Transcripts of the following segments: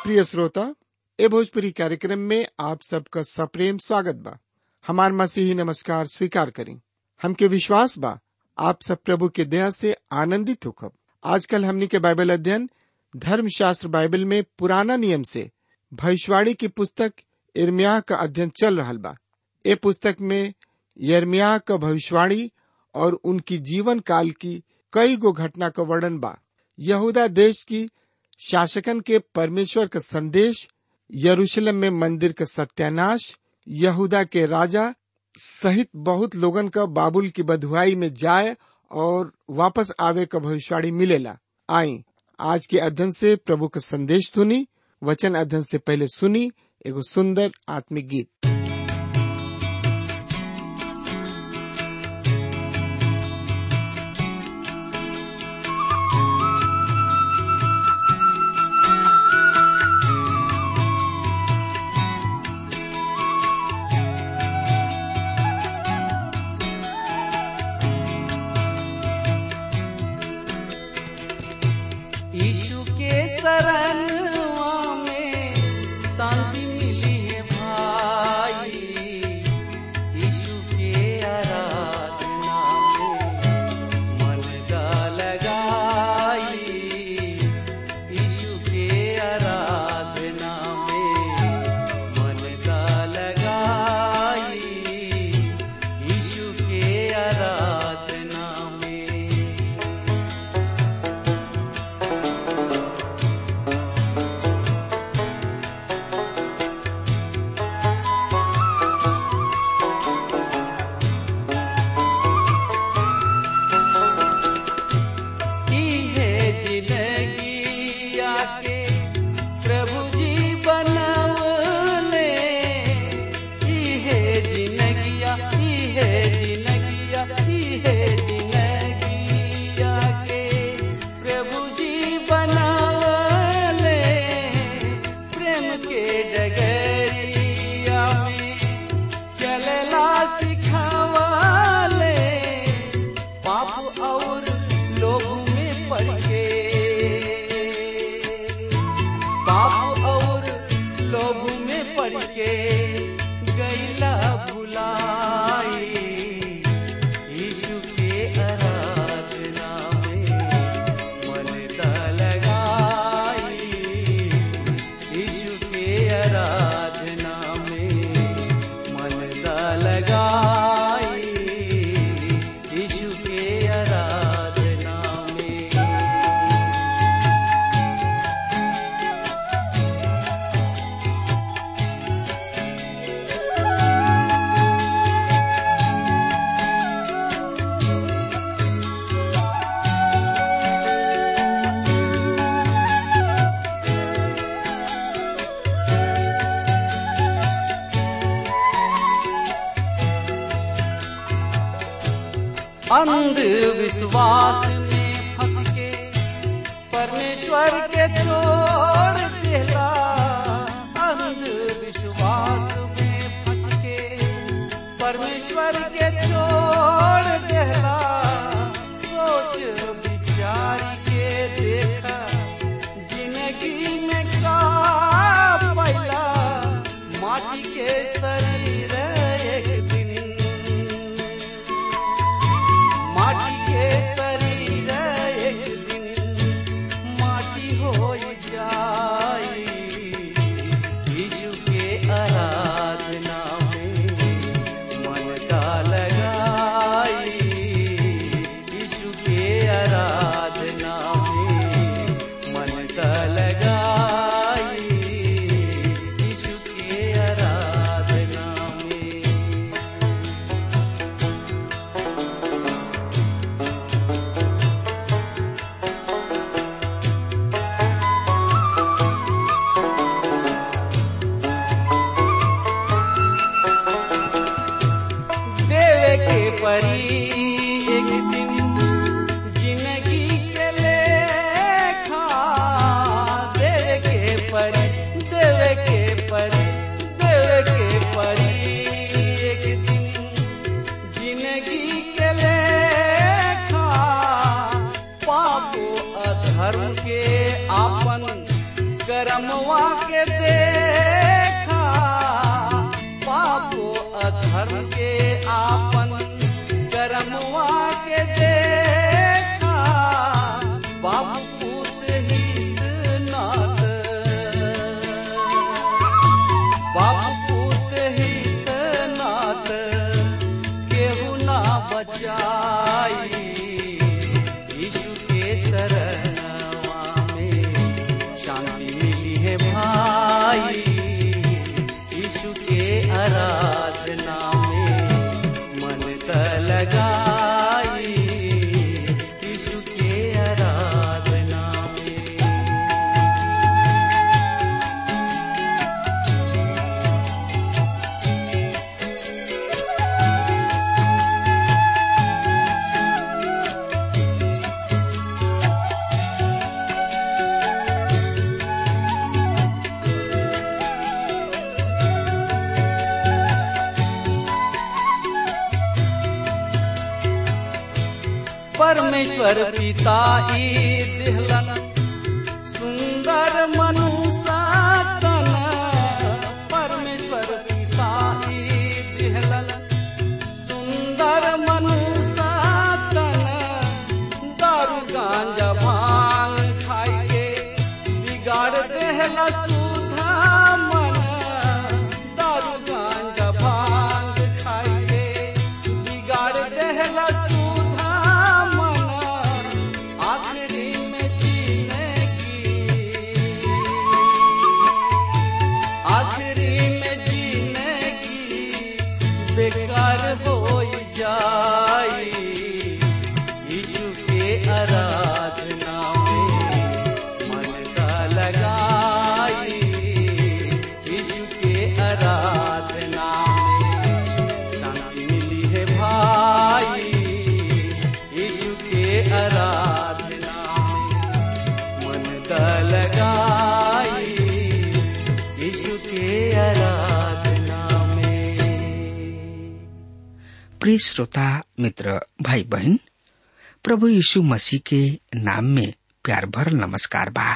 प्रिय श्रोता ए भोजपुरी कार्यक्रम में आप सबका सप्रेम स्वागत बा हमार मसीही नमस्कार स्वीकार करें हमके विश्वास बा आप सब प्रभु के दया से आनंदित होखब आजकल हमनी के बाइबल अध्ययन धर्मशास्त्र बाइबल में पुराना नियम से भविष्यवाणी की पुस्तक इर्मिया का अध्ययन चल रहा बा ए पुस्तक में यर्मिया का भविष्यवाणी और उनकी जीवन काल की कई गो घटना का वर्णन बा यहूदा देश की शासकन के परमेश्वर का संदेश यरूशलेम में मंदिर का सत्यानाश यहूदा के राजा सहित बहुत लोगन का बाबुल की बधुआई में जाए और वापस आवे का भविष्यवाणी मिलेला आई आज के अध्ययन से प्रभु का संदेश सुनी वचन अध्ययन से पहले सुनी एगो सुंदर आत्मिक गीत यीशु के शरणवा में शांति मिली है भाई यीशु के आराधना में मन का लगाई यीशु के आराधना में मन का लगाई यीशु के आराधना में की है जिंदगी आके प्रभु जी बनवले की है जिंदगिया की है जिंदगिया की है जिंदगी आके प्रभु जी बनवले प्रेम के डगरिया में चलला सिखावले पाप और लोग में पड़ के पाप और लोग में पड़ के गैला भुलाई यीशु के आराधना में मन दा लगाई यीशु के आराधना में मन दा लगाई यीशु के आराधना में अंधविश्वास में फंस के परमेश्वर के छोड़ देला अंधविश्वास में फंस के परमेश्वर के छोड़ देला सोच विचार के देखा जिंदगी में का पैला माटी के शरीर एक दिन माटी के शरीर एक दिन माटी हो जाई करमवा के देखा पापो अधर्म के आपन करमवा के देखा बाबू पूत हित नाथ बाबू पूत हित नाथ केहू ना बचाई यीशु के शरणवा में शांति मिली है भाई यीशु के आराधना में मन त लगाई यीशु के आराधना में परमेश्वर पिता ई दिहलन सुंदर मनुष्य तन परमेश्वर पिता ई दिहलन सुंदर मनुष्य तन दारू गांजा भांग खाई के बिगाड़ देहला सुधा मन दारू गांजा भांग खाई के बिगाड़ देहला सुधा मन आखिरी में जीने की आखिरी में जीने की बेकार हो जाई यीशु के आराधना में मन का लगाई यीशु के आराधना में शांति मिली है भाई यीशु के आराधना में मन का लगाई यीशु के आराधना में प्रिय श्रोता मित्र भाई बहन प्रभु यीशु मसीह के नाम में प्यार भरल नमस्कार बा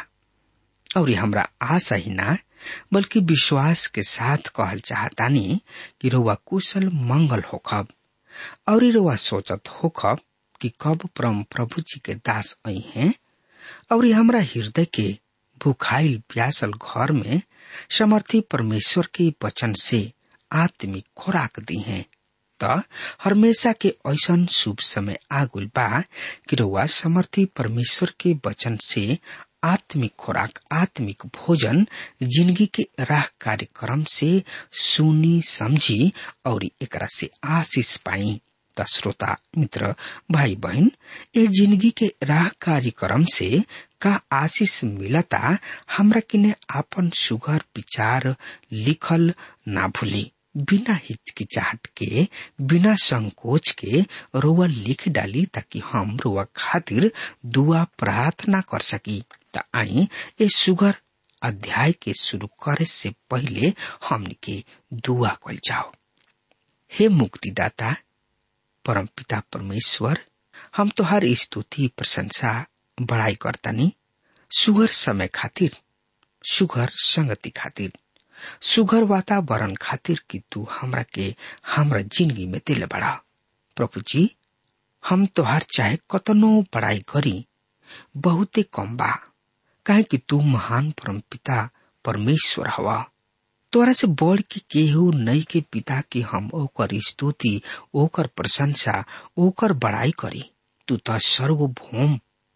और हमरा आशा ही ना बल्कि विश्वास के साथ कहल चाहतानी कि रउआ कुशल मंगल होखब और रउआ सोचत होखब कि कब परम प्रभु जी के दास आई हैं और हमरा हृदय के भूखाइल प्यासल घर में समर्थी परमेश्वर के वचन से आत्मिक खुराक दी हैं त हमेशा के ऐसन शुभ समय आगुल बा कि रउआ समर्थी परमेश्वर के वचन से आत्मिक खुराक आत्मिक भोजन जिंदगी के राह कार्यक्रम से सुनी समझी और एकरा से आशीष पाई त श्रोता मित्र भाई बहन ए जिंदगी के राह कार्यक्रम से का आशीष मिलता हमरा किने आपन सुगर विचार लिखल ना भूली बिना हिचकिचाहट के बिना संकोच के रोआ लिख डाली ताकि हम रोआ खातिर दुआ प्रार्थना कर सकी त आई ए सुगर अध्याय के शुरू करे से पहले हमन के दुआ कल जाओ हे मुक्तिदाता परम पिता परमेश्वर हम तो हर स्तुति प्रशंसा बड़ाई करतानी सुगर समय खातिर सुगर संगति खातिर सुगर वातावरण खातिर कि तू हमरा के हमरा जिंदगी में दिल बड़ा प्रभु जी हम तोहार चाहे कतनो बड़ाई करी बहुते कम बा काहे कि तू महान परम पिता परमेश्वर हवा तोरा से बढ़ के केहू नई के पिता की हम ओकर स्तुति ओकर प्रशंसा ओकर बड़ाई करी तू तो सर्वभौम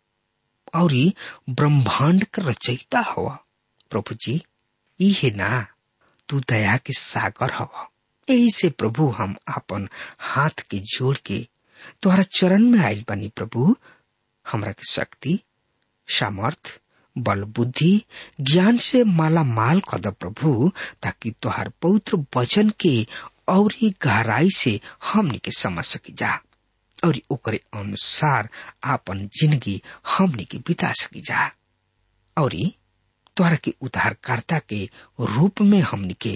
और ब्रह्मांड का रचयिता हवा प्रभु जी इहे ना तू दया के सागर हवा यही से प्रभु हम आपन हाथ के जोड़ के तोहरा चरण में आयल बनी प्रभु हमरा के शक्ति सामर्थ बल बुद्धि ज्ञान से माला माल कद प्रभु ताकि तोहार पवित्र वचन के और ही गहराई से हमनी के समझ सकी जा और ओकरे अनुसार आपन जिंदगी हमनी के बिता सकी जा और तोहरा के उद्धारकर्ता के रूप में हमनी के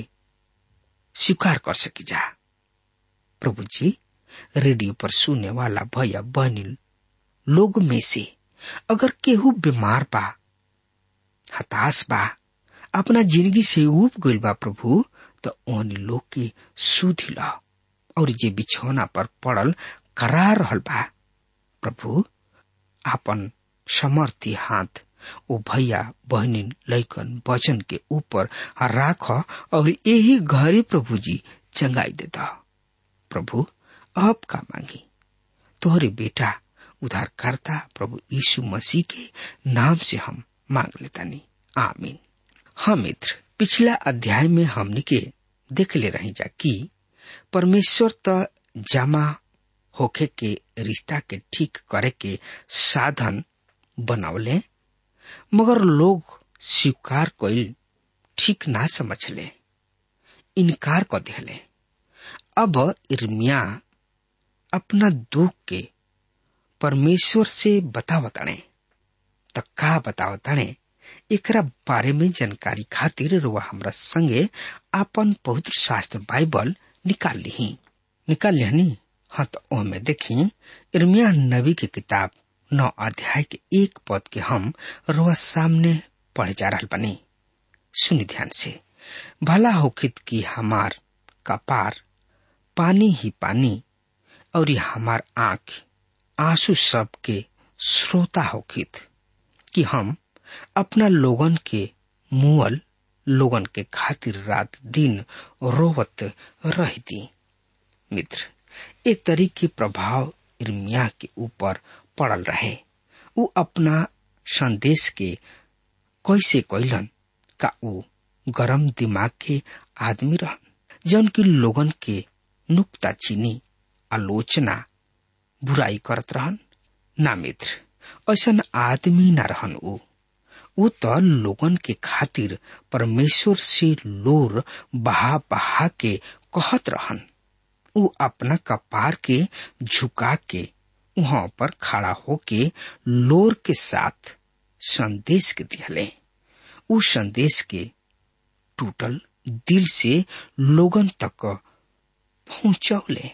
स्वीकार कर सकी जा प्रभु जी रेडियो पर सुनने वाला भैया बहनी लोग में से अगर केहू बीमार बा हताश बा अपना जिंदगी से उब गइल बा प्रभु तो ओन लोग के सुधी ला और जे बिछौना पर पड़ल करा रहल बा प्रभु आपन समर्थी हाथ ओ भैया बहनिन लैकन वचन के ऊपर राख और यही घरे प्रभु जी चंगाई देता प्रभु अब का मांगी तोहरे बेटा उद्धारकर्ता प्रभु यीशु मसीह के नाम से हम मांग लेतानी आमीन हाँ मित्र पिछला अध्याय में हमने के देख ले रही जा कि परमेश्वर त जमा होखे के रिश्ता के ठीक करे के साधन बनावले मगर लोग स्वीकार कइल ठीक ना समझले इनकार कर दिले अब इर्मिया अपना दुख के परमेश्वर से बतावताणे त का बतावताणे एकरा बारे में जानकारी खातिर रुआ हमरा संगे आपन पवित्र शास्त्र बाइबल निकाल ली निकाल लिहनी हाँ तो ओमे देखी इर्मिया नबी के किताब नौ अध्याय के एक पद के हम रुआ सामने पढ़ जा रहा बनी सुनी ध्यान से भला होखित की हमार कपार पानी ही पानी और हमार आंख आंसू सब के श्रोता होखित कि हम अपना लोगन के मुअल लोगन के खातिर रात दिन रोवत रहती मित्र ए तरीके प्रभाव इर्मिया के ऊपर पड़ल रहे उ अपना संदेश के कैसे कैलन का उ गरम दिमाग के आदमी रहन जौन की लोगन के नुक्ता चीनी आलोचना बुराई करत रहन ना मित्र ऐसन आदमी ना रहन उ उ त लोगन के खातिर परमेश्वर से लोर बहा बहा के कहत रहन उ अपना कपार के झुका के वहां पर खड़ा होके लोर के साथ संदेश के दिहले उ संदेश के टूटल दिल से लोगन तक पहुंचौले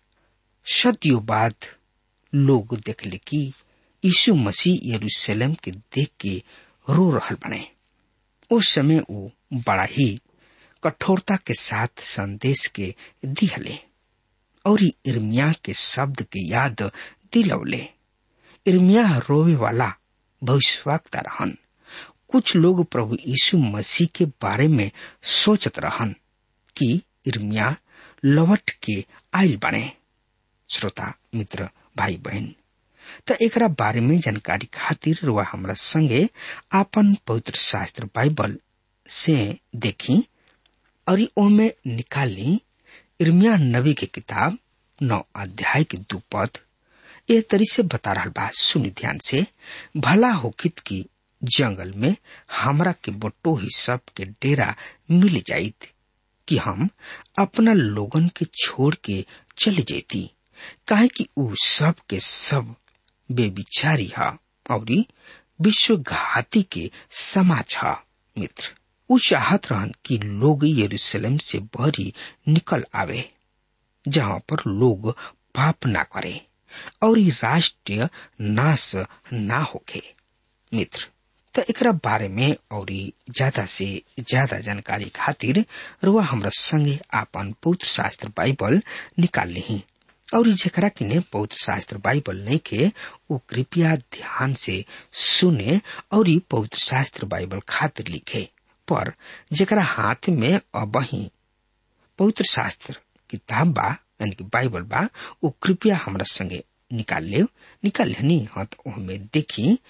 सदियों बाद लोग देखले कि यीशु मसीह यरूशलेम के देख के रो रहल बने उस समय वो बड़ा ही कठोरता के साथ संदेश के दिहले और इर्मिया के शब्द के याद दिलौले इर्मिया रोवे वाला भविष्यवक्ता रहन कुछ लोग प्रभु यीशु मसीह के बारे में सोचत रहन कि इर्मिया लवट के आयल बने श्रोता मित्र भाई बहन त एकरा बारे में जानकारी खातिर रुआ हमरा संगे आपन पवित्र शास्त्र बाइबल से देखी और ओमे निकाली इर्मिया नबी के किताब नौ अध्याय के दू पद ए तरी से बता रहा बा सुनी ध्यान से भला होकित की जंगल में हमरा के बटो ही सब के डेरा मिल जाइत कि हम अपना लोगन के छोड़ के चले जेती काहे कि उ सब के सब बेविचारी है और विश्व घाती के समाज है मित्र उ चाहत रहन कि लोग यरूशलेम से बहरी निकल आवे जहाँ पर लोग पाप ना करे और राष्ट्रीय नाश ना होके मित्र तो एकरा बारे में और ज्यादा से ज्यादा जानकारी खातिर रुआ हमरा संगे आपन पवित्र शास्त्र बाइबल निकाल ली और जकरा किने पवित्र शास्त्र बाइबल नहीं के वो कृपया ध्यान से सुने और पवित्र शास्त्र बाइबल खातिर लिखे पर जकरा हाथ में अबही पवित्र शास्त्र किताब बा यानी कि बाइबल बा वो कृपया हमरा संगे निकाल ले निकाल लेनी हाँ तो हमें देखी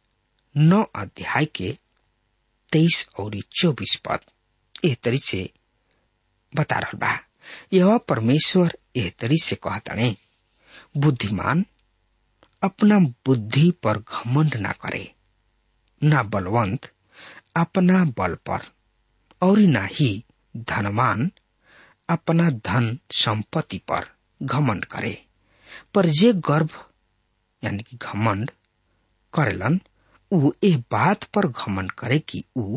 नौ अध्याय के तेईस और चौबीस पद एह तरी से बता रहा बा यह परमेश्वर एह तरी से कहताने बुद्धिमान अपना बुद्धि पर घमंड ना करे ना बलवंत अपना बल पर और ना ही धनवान अपना धन संपत्ति पर घमंड करे पर जे गर्भ यानी कि घमंड करेलन उ ए बात पर घमंड करे कि उ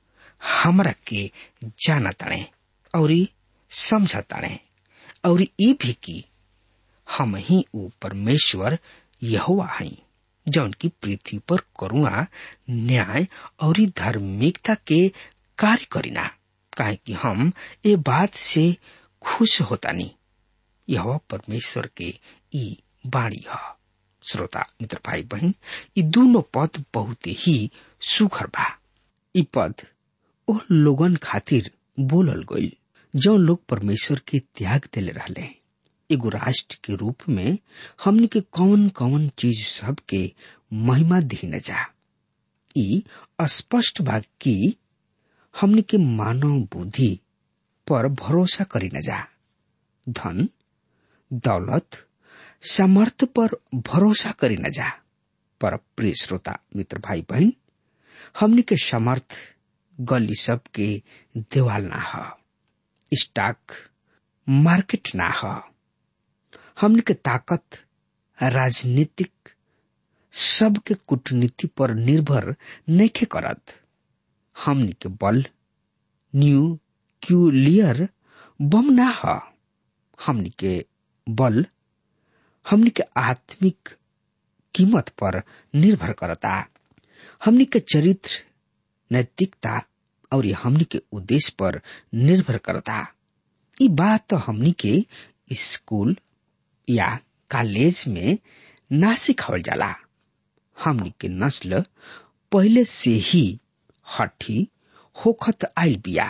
हमरा के जाना तड़े और समझ तड़े और ई भी कि हम ही उ परमेश्वर यहोवा हई जौन की पृथ्वी पर करुणा न्याय और धार्मिकता के कार्य करीना काहे कि हम ये बात से खुश होतानी यह परमेश्वर के ई बाणी है श्रोता मित्र भाई बहन ये दोनों पद बहुत ही सुखर बा ई पद ओ लोगन खातिर बोलल गईल जो लोग परमेश्वर के त्याग दिले रहले एगो राष्ट्र के रूप में हमने के कौन कौन चीज सब के महिमा दी न जा ई स्पष्ट बा कि हमने के मानव बुद्धि पर भरोसा करी न जा धन दौलत सामर्थ्य पर भरोसा करी न जा पर प्रिय श्रोता मित्र भाई बहन हमने के समर्थ गली सब के देवाल ना ह स्टॉक मार्केट ना ह हमने के ताकत राजनीतिक सबके कूटनीति पर निर्भर नहीं करत हमने के बल न्यू क्यूलियर बम ना ह हमने के बल हमने के आत्मिक कीमत पर निर्भर करता हमने के चरित्र नैतिकता और हमने के उद्देश्य पर निर्भर करता ये बात तो हमने के स्कूल या कॉलेज में ना सिखावल जाला हमने के नस्ल पहले से ही हठी होखत आयल बिया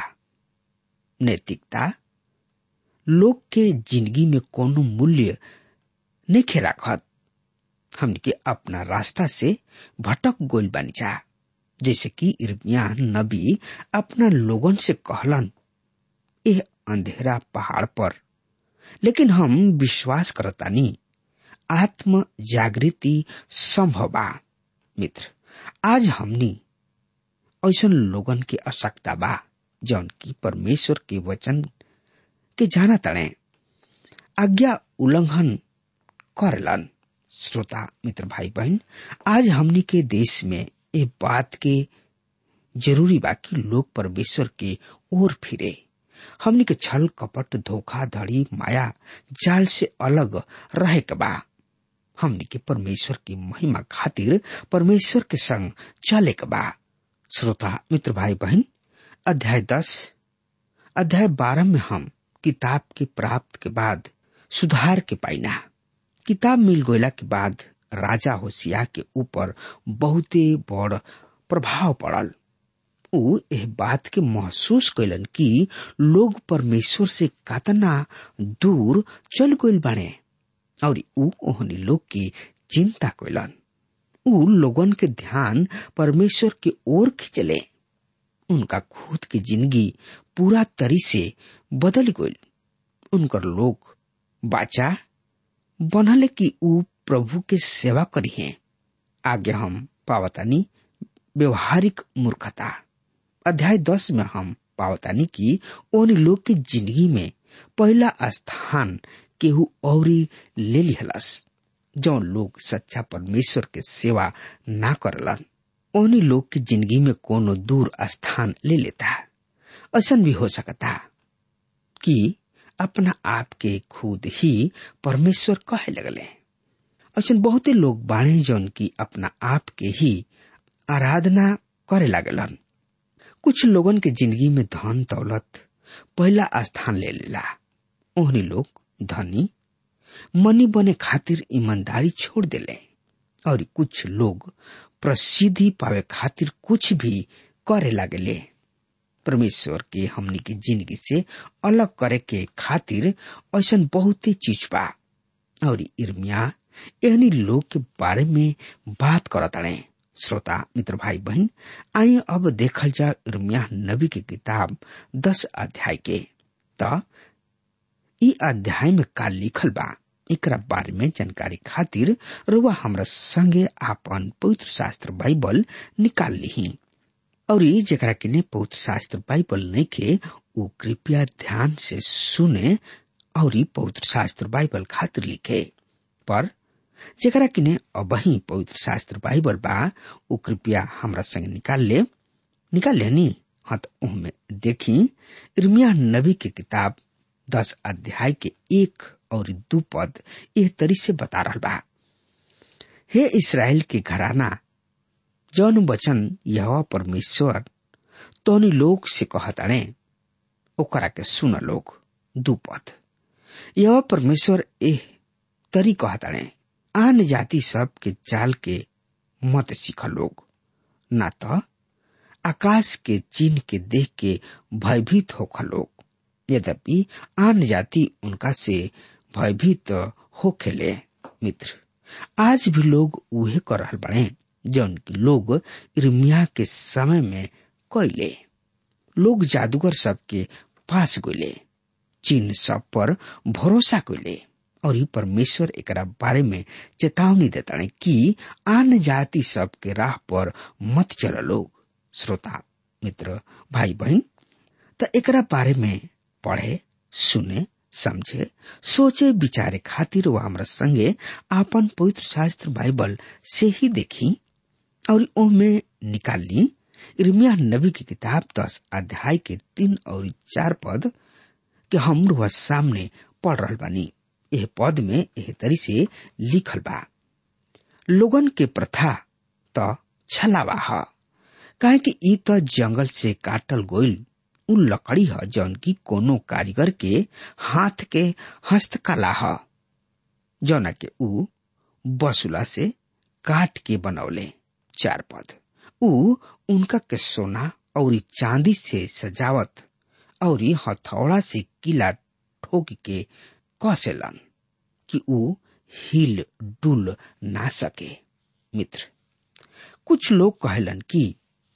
नैतिकता लोग के जिंदगी में कोनो मूल्य नहीं राखत हमने के अपना रास्ता से भटक गोल बन जा जैसे कि इर्मिया नबी अपना लोगन से कहलन यह अंधेरा पहाड़ पर लेकिन हम विश्वास करतानी आत्म जागृति संभव बा मित्र आज हमनी ऐसा लोगन के आवश्यकता बा जौन की परमेश्वर के वचन के जाना तड़े आज्ञा उल्लंघन करलन श्रोता मित्र भाई बहन आज हमनी के देश में ये बात के जरूरी बा कि लोग परमेश्वर के ओर फिरे हमनी के छल कपट धोखाधड़ी माया जाल से अलग रहे के बा हमनी के परमेश्वर की महिमा खातिर परमेश्वर के संग चले के बा श्रोता मित्र भाई बहन अध्याय दस अध्याय बारह में हम किताब के प्राप्त के बाद सुधार के पाइना किताब मिल गईला के बाद राजा होशिया के ऊपर बहुते बड़ प्रभाव पड़ल ऊ एह बात के महसूस कैलन कि लोग परमेश्वर से कतना दूर चल गईल बाने और ऊ ओहनी लोग की चिंता कैलन ऊ लोगन के ध्यान परमेश्वर के ओर खिंचले उनका खुद की जिंदगी पूरा तरी से बदल गईल उनकर लोग बाचा बनले कि ऊ प्रभु के सेवा करी है आगे हम पावतानी व्यवहारिक मूर्खता अध्याय दस में हम पावतानी की उन लोग के जिंदगी में पहला स्थान केहू औरी ले लिहलस जो लोग सच्चा परमेश्वर के सेवा ना करलन उन्हीं लोग की जिंदगी में कोनो दूर स्थान ले लेता ऐसा भी हो सकता कि अपना आप के खुद ही परमेश्वर कहे लगले ऐसा बहुते लोग बाणे जौन की अपना आप के ही आराधना करे लागलन कुछ लोगन के जिंदगी में धन दौलत पहला स्थान ले लेला ओहनी लोग धनी मनी बने खातिर ईमानदारी छोड़ देले और कुछ लोग प्रसिद्धि पावे खातिर कुछ भी करे लागले परमेश्वर के हमनी के जिंदगी से अलग करे के खातिर ऐसा बहुत ही चीज बा और इर्मिया एहनी लोग के बारे में बात करतड़े श्रोता मित्र भाई बहन आइए अब देखल जा इर्मिया नबी की किताब दस अध्याय के त ई अध्याय में का लिखल बा एकरा बारे में जानकारी खातिर रुआ हमरा संगे आपन पवित्र शास्त्र बाइबल निकाल ली और ई जरा के ने पवित्र शास्त्र बाइबल नहीं के वो कृपया ध्यान से सुने और ई पवित्र शास्त्र बाइबल खातिर लिखे पर जरा कि ने अबही पवित्र शास्त्र बाइबल बा वो कृपया हमरा संग निकाल ले निकाल ले नी हाँ तो उनमें देखी इर्मिया नबी की किताब दस अध्याय के एक और दू पद यह तरी से बता रहा बा हे इसराइल के घराना जौन वचन यह परमेश्वर तोनी लोग से कहताणे ओकरा के सुन लोग दुपद यह परमेश्वर एह तरी कहताणे आन जाति सब के चाल के मत सीख लोग ना तो आकाश के चिन्ह के देख के भयभीत होख लोग यद्यपि आन जाति उनका से भयभीत हो खेले मित्र आज भी लोग उहे कर रहल बने जौन की लोग इर्मिया के समय में कैले लोग जादूगर सबके पास गले चिन्ह सब पर भरोसा कैले और ई परमेश्वर एकरा बारे में चेतावनी देता कि आन जाति सबके राह पर मत चल लोग श्रोता मित्र भाई बहन त एकरा बारे में पढ़े सुने समझे सोचे विचारे खातिर वो हमरा संगे आपन पवित्र शास्त्र बाइबल से ही देखी और ओमे निकाल ली इर्मिया नबी की किताब दस अध्याय के तीन और चार पद के हम वह सामने पढ़ रहा बानी यह पद में एह तरी से लिखल बा लोगन के प्रथा त छलावा ह काहे कि ई त जंगल से काटल गोइल उ लकड़ी ह जौन की कोनो कारीगर के हाथ के हस्तकला ह जौना के उ बसुला से काट के बनौले चार पद उ उनका के सोना और चांदी से सजावत और हथौड़ा से किला ठोक के कसेलन कि उ हिल डुल ना सके मित्र कुछ लोग कहलन कि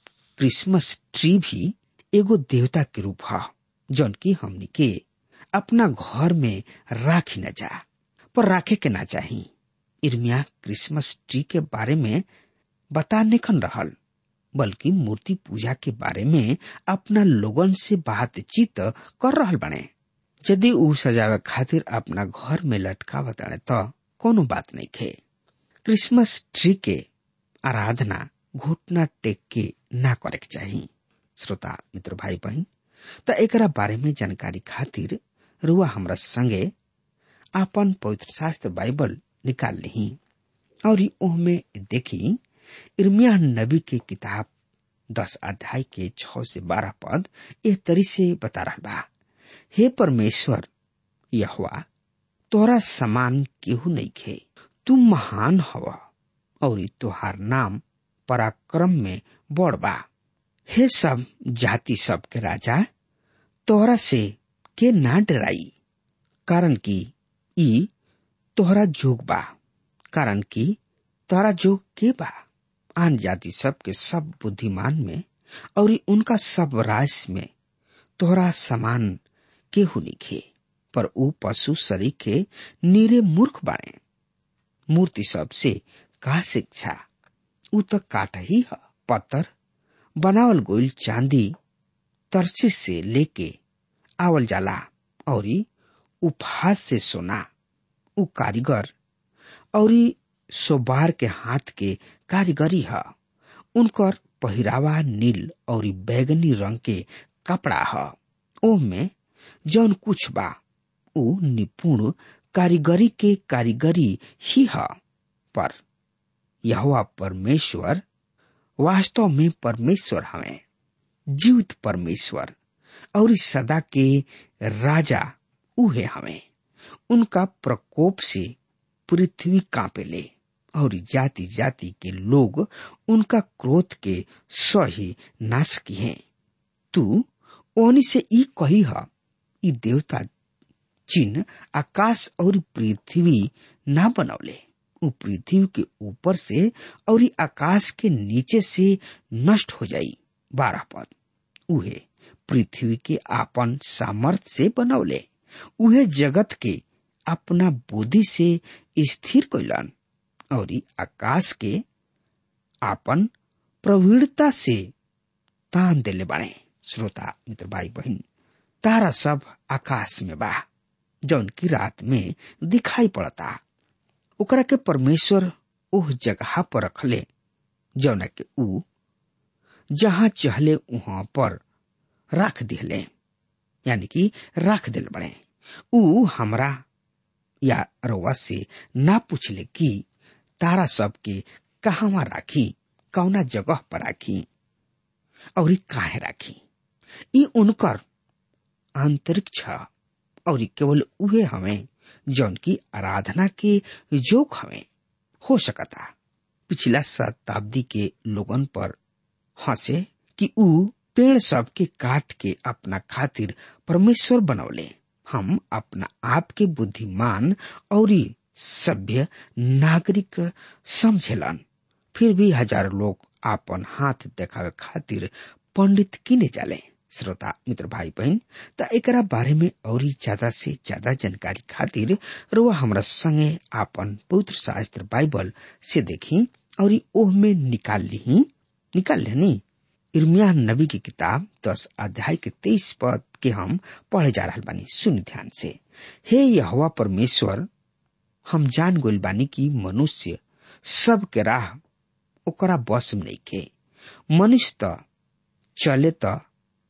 क्रिसमस ट्री भी एगो देवता के रूप ह जौन की हमनी के अपना घर में राखी न जा पर राखे के ना चाही इर्मिया क्रिसमस ट्री के बारे में बता निखन रहल बल्कि मूर्ति पूजा के बारे में अपना लोगन से बातचीत कर रहल बने यदि उ सजावे खातिर अपना घर में लटकावत तो कोनो बात नहीं खे क्रिसमस ट्री के आराधना घुटना टेक के ना करे के चाही श्रोता मित्र भाई बहन त एकरा बारे में जानकारी खातिर रुआ हमरा संगे आपन पवित्र शास्त्र बाइबल निकाल ली और ओहमे देखी इर्मिया नबी के किताब दस अध्याय के छ से बारह पद ए तरी से बता रहा बा हे परमेश्वर यहवा तोरा समान केहू नहीं खे तू महान हवा और तोहार नाम पराक्रम में बड़ बा हे सब जाति सब के राजा तोहरा से के ना डराई कारण कि ई तोहरा जोग बा कारण कि तोहरा जोग के बा आन जाति सब के सब बुद्धिमान में और उनका सब राज में तोहरा समान केहू निखे पर ऊ पशु शरीर के नीरे मूर्ख बाणे मूर्ति सब से का शिक्षा ऊ तो काट ही है पत्थर बनावल गोइल चांदी तरसी से लेके आवल जाला और उपहास से सोना ऊ कारीगर और सोबार के हाथ के कारीगरी है उनकर पहिरावा नील और बैगनी रंग के कपड़ा है ओह में जौन कुछ बा ऊ निपुण कारीगरी के कारीगरी ही है पर यह परमेश्वर वास्तव में परमेश्वर हमें जीवित परमेश्वर और सदा के राजा उहे हमें उनका प्रकोप से पृथ्वी कांपे ले और जाति जाति के लोग उनका क्रोध के सही नाश की हैं तू ओनी से ई कही है ई देवता चिन्ह आकाश और पृथ्वी ना बनौले उ पृथ्वी के ऊपर से और आकाश के नीचे से नष्ट हो जाई बारह पद उहे पृथ्वी के आपन सामर्थ से बनौले उहे जगत के अपना बुद्धि से स्थिर कैलन और आकाश के आपन प्रवीणता से तान देले बाड़े श्रोता मित्र भाई बहन तारा सब आकाश में बा जौन की रात में दिखाई पड़ता ओकरा के परमेश्वर ओह जगह पर रखले जौन के ऊ जहां चहले वहां पर रख दिले यानी कि रख दिल बड़े ऊ हमरा या रवा से ना पूछले कि तारा सब के कहवा राखी कौना जगह पर राखी और काहे राखी ई उनकर आंतरिक छ और केवल उहे हमें जौन की आराधना के जोक हमें हो सकता पिछला शताब्दी के लोगन पर हंसे कि ऊ पेड़ सब के काट के अपना खातिर परमेश्वर बनौले हम अपना आप के बुद्धिमान और सभ्य नागरिक समझेलन फिर भी हजारों लोग आपन हाथ देखावे खातिर पंडित किने जाले श्रोता मित्र भाई बहन त एकरा बारे में और ज्यादा से ज्यादा जानकारी खातिर रुआ हमरा संगे आपन पवित्र शास्त्र बाइबल से देखी और ओह में निकाल ली निकाल लेनी इर्मिया नबी की किताब दस अध्याय के तेईस पद के हम पढ़े जा रहा बानी सुन ध्यान से हे यहोवा परमेश्वर हम जान गोल बानी की मनुष्य सब के राह ओकरा बस में नहीं के मनुष्य त चले त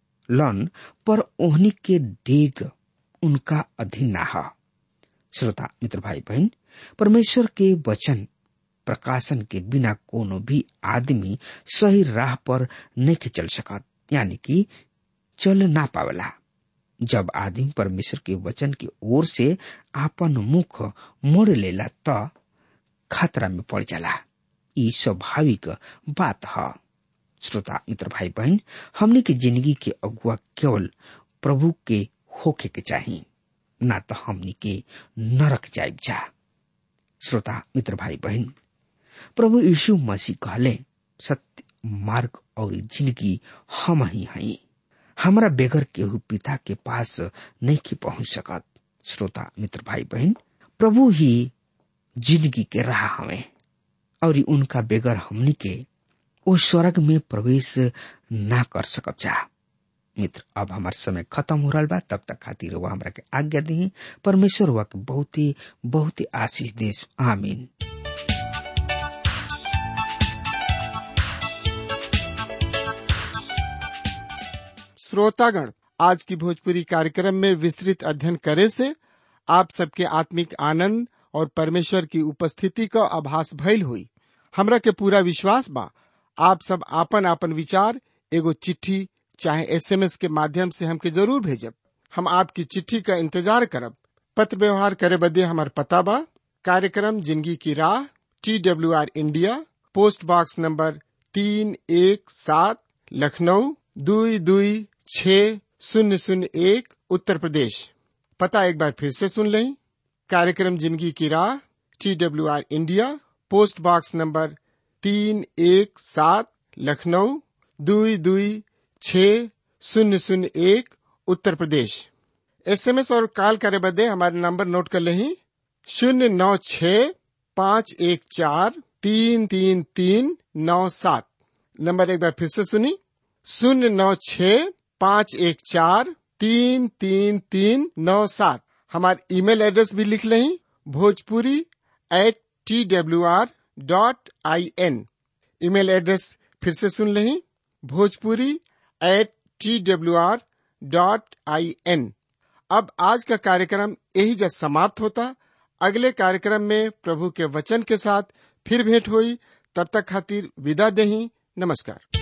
लन पर ओहनी के डेग उनका अधीन ना ह श्रोता मित्र भाई बहन परमेश्वर के वचन प्रकाशन के बिना कोनो भी आदमी सही राह पर नहीं चल सकत यानी कि चल ना पावेला जब आदमी परमेश्वर के वचन की ओर से आपन मुख मोड़ लेला त खतरा में पड़ जाला ई स्वाभाविक बात है श्रोता मित्र भाई बहन हमने की जिंदगी के अगुआ केवल प्रभु के होके के चाहिए ना तो हमने के नरक जाइब जा श्रोता मित्र भाई बहन प्रभु यीशु मसीह कहले सत्य मार्ग और जिंदगी हम ही हई हमारा बेगर केहू पिता के पास नहीं की पहुंच सकत श्रोता मित्र भाई बहन प्रभु ही जिंदगी के राह हमें और उनका बेगर हमनी के वो स्वर्ग में प्रवेश ना कर सकब जा मित्र अब हमार समय खत्म हो रहा बा तब तक खातिर वह हमरा के आज्ञा दी परमेश्वर वह के बहुत ही बहुत ही आशीष देश आमीन श्रोतागण आज की भोजपुरी कार्यक्रम में विस्तृत अध्ययन करे से आप सबके आत्मिक आनंद और परमेश्वर की उपस्थिति का आभास भइल हुई हमरा के पूरा विश्वास बा आप सब आपन आपन विचार एगो चिट्ठी चाहे एसएमएस के माध्यम से हमके जरूर भेजब हम आपकी चिट्ठी का इंतजार करब पत्र व्यवहार करे बदे हमार पता बा कार्यक्रम जिंदगी की राह T W R India post box number तीन एक सात लखनऊ दुई दुई छ शून्य शून्य एक उत्तर प्रदेश पता एक बार फिर से सुन लें कार्यक्रम जिंदगी की राह T W R India post box number तीन एक सात लखनऊ दुई दुई छ शून्य शून्य एक उत्तर प्रदेश एसएमएस और कॉल करे बदे हमारे नंबर नोट कर लें शून्य नौ छ पाँच एक चार तीन तीन तीन नौ सात नंबर एक बार फिर से सुनी शून्य नौ छ पाँच एक चार तीन तीन तीन नौ सात हमारे ईमेल एड्रेस भी लिख लें Bhojpuri at T W R dot I N email address फिर से सुन लें Bhojpuri at T W R dot I N अब आज का कार्यक्रम यही जब समाप्त होता अगले कार्यक्रम में प्रभु के वचन के साथ फिर भेंट हुई तब तक खातिर विदा दही नमस्कार